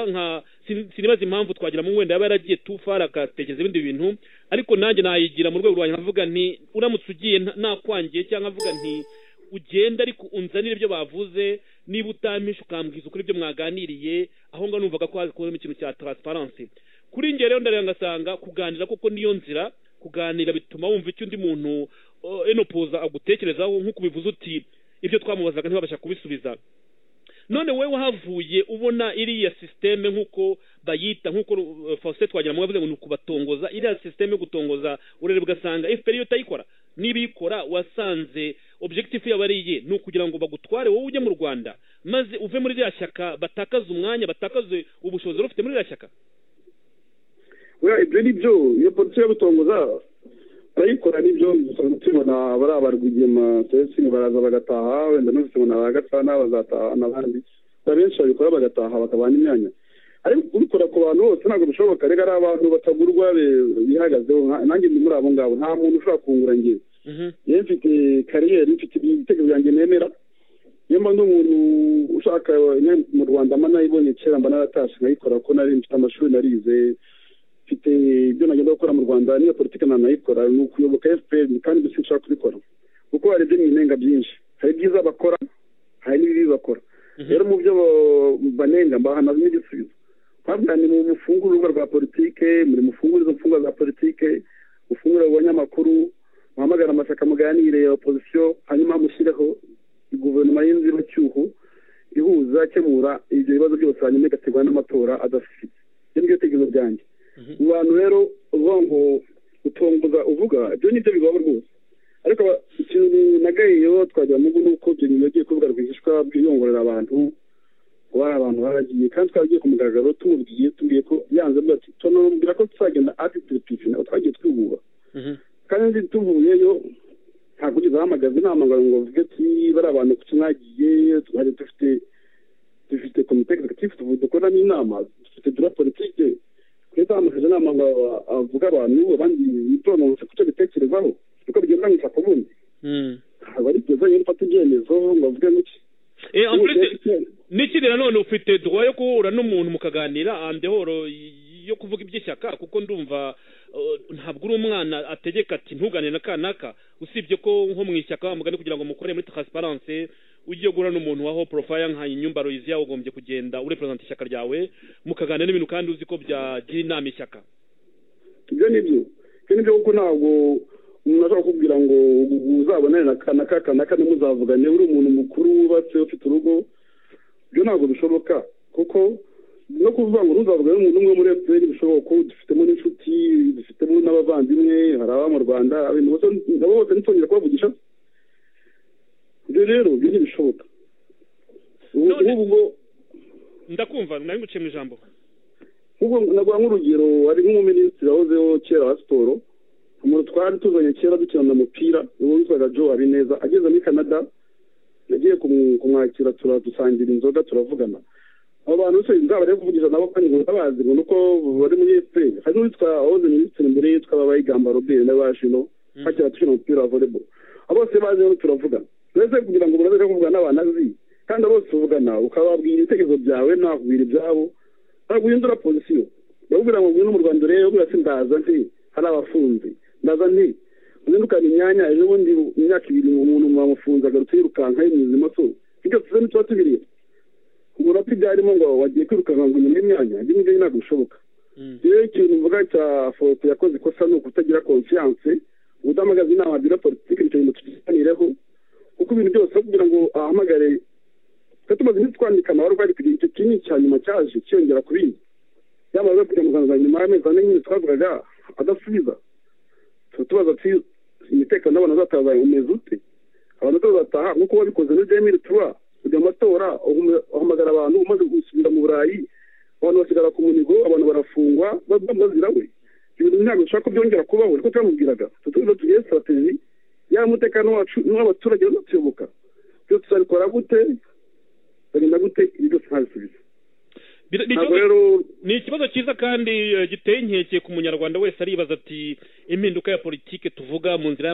nka sinibaza impamvu twagiramo wenda yaba yaragiye tufara akatekereza ibindi bintu ariko nanjye nayigira mu rwego rwanjye nkavuga nti uramutse ugiye nakwangiye cyangwa nkavuga nti ugenda ariko unzanire ibyo bavuze niba utampisha ukambwiza ukuri ibyo mwaganiriye aho ngaho numvaga ko hazi kubonamo ikintu cya taransiparansi kuri njye rero ndareba ngasanga kuganira koko niyo nzira kuganira bituma wumva icyo undi muntu enopoza agutekerezaho nk'uko ubivuze uti ibyo twamubazaga ntibabasha kubisubiza none wowe wahavuye ubona iriya sisiteme nk'uko bayita nk'uko faustin twagiramo yavuze ngo ni ukubatongoza iriya sisiteme yo gutongoza urebe ugasanga efuperi iyo utayikora niba ikora wasanze objekitifu yaba ari iye ni ukugira ngo bagutware wowe ujye mu rwanda maze uve muri ririya shyaka batakaze umwanya batakaze ubushobozi wari ufite muri ririya shyaka ibyo ni byo iyo polisi yo gutongoza barayikora nibyo usanga tubibona bari abarwigema ndetse baraza bagataha wenda n'ubuzima bagacana bazataha n'abandi abenshi babikora bagataha bakabana imyanya ariko kubikora ku bantu bose ntabwo bishoboka reka ari abantu batagurwa bihagazeho nanjye ndi muri abo ngabo nta muntu ushobora kungura ngewe yewe mfite kariyeri mfite ibitekerezo byanjye nemera niyo mba n'umuntu ushaka mu rwanda mba nayibonye kera mba naratashe nkayikora ko nari mfite amashuri narize mfite ibyo nagenda gukora mu rwanda niyo politiki nta nayikora ni ukuyoboka fpr kandi mbese nshaka kubikora kuko hari ibyo mwinenga byinshi hari ibyiza bakora hari n'ibibi bakora rero mu byo banenga mbahanazamo igisubizo mpabwira ni mu mufungure urubuga rwa politike muri mufungure izo mfungwa za politike mufungure abanyamakuru muhamagara amashyaka muganire ya opozisiyo hanyuma mushyireho guverinoma y'inzibacyuho ihuza akemura ibyo bibazo byose hanyuma igategura n'amatora adafite ibyo ni byo bitekerezo byanjye mu bantu rero uvuga ngo utongoza uvuga ibyo ni byo bibaho rwose ariko ikintu nagayeyo twagira mugo ni uko ibyo bintu bagiye kuvuga rwihishwa bwiyongorera abantu kuba ari abantu baragiye kandi twagiye ku mugaragaro tumubwiye tubwiye ko yanze avuga ati tunamubwira ko tuzagenda ati turipifi nabo twagiye twihura kandi tuvuyeyo ntabwo ugeze ahamagaza inama ngo ngo uvuge ati bari abantu kuki mwagiye twari dufite dufite komite egizekitifu dukoramo inama dufite dura politike leta yamushyize inama ngo avuge abantu abandi bitononse ku cyo bitekerezaho kuko bigendanyije ku bundi ntabwo ari byiza iyo mfata ibyemezo ngo avuge n'iki n'ikindi nanone ufite duwa yo guhura n'umuntu mukaganira andehoro yo kuvuga iby'ishyaka kuko ndumva ntabwo uri umwana ategeka ati ntugane na kanaka usibye ko nko mu ishyaka mugani kugira ngo mukore muri transparency ugiye guhura n'umuntu waho porofaya nka inyumba royiziya ugombye kugenda ureperezanta ishyaka ryawe mukaganira n'ibintu kandi uzi ko byagira inama ishyaka ibyo ni byo ibyo ni byo kuko ntabwo umuntu ashobora kukubwira ngo uzabonane na kanaka kanaka ntimuzavugane uri umuntu mukuru wubatse ufite urugo ibyo ntabwo bishoboka kuko no kuvuga ngo ntuzavugane n'umuntu umwe muri efuperi bishoboka dufitemo n'inshuti dufitemo n'abavandimwe hari ababa mu rwanda nabo bose ntitwongere kubavugisha ibyo rero ibyo ntibishoboka ubwo ndakumva nari guciye mu ijambo nk'ubwo naguha nk'urugero hari nk'umuminisitiri wahozeho kera wa siporo umuntu twari tuzanye kera dukinana umupira uwo witwaga joe habineza ageze muri canada nagiye kumwakira dusangira inzoga turavugana abo bantu bose nzaba rero kuvugisha nabo kandi ngo ndabazi ngo nuko bari muri efuperi hari n'uwitwa wahoze minisitiri mbere yitwa babayigamba robert n'abashino hakera dukina umupira wa volleyball abo bose bazi rero turavugana uretse kugira ngo uraze kuvugana n'abantu azi kandi bose uvugana ukababwira ibitekerezo byawe nakubwira ibyabo ntabwo uhindura pozisiyo bakubwira ngo ngwino mu rwanda urebe ubwira ati ndaza nti hari abafunze ndaza nti uzindukana imyanya ejo bundi imyaka ibiri umuntu bamufunze agarutse yirukanka yimuza imoso ibyo tuzi ntituba tubireba ubona ko ibyo harimo ngo wagiye kwirukanka ngo unyure imyanya ibyo ngibyo ntabwo bishoboka rero ikintu mvuga cya foto yakoze ikosa ni ukutagira konfiyanse udahamagaza inama biro politiki icyo bintu tukiganireho kuko ibintu byose kugira ngo ahamagare tumaze iminsi twandika amabara ari kugira icyo kinini cya nyuma cyaje cyiyongera ku bindi yaba ari kugira ngo nyuma y'amezi ane nyine twavugaga adasubiza tubaza ati imitekano y'abantu bazataha umeze ute abantu bazataha nk'uko wabikoze muri demiri tuba ujya mu matora uhamagara abantu umaze gusubira mu burayi abantu basigara ku munigo abantu barafungwa bazira we ibintu ntabwo dushaka ko byongera kubaho niko twamubwiraga tutubiza tugiye sitrategi yaba umutekano wacu n'uw'abaturage bazatuyoboka ibyo tuzabikora gute bagenda gute ibyo byose ntabisubize ni ikibazo cyiza kandi giteye inkeke ku munyarwanda wese aribaza ati impinduka ya politiki tuvuga mu nzira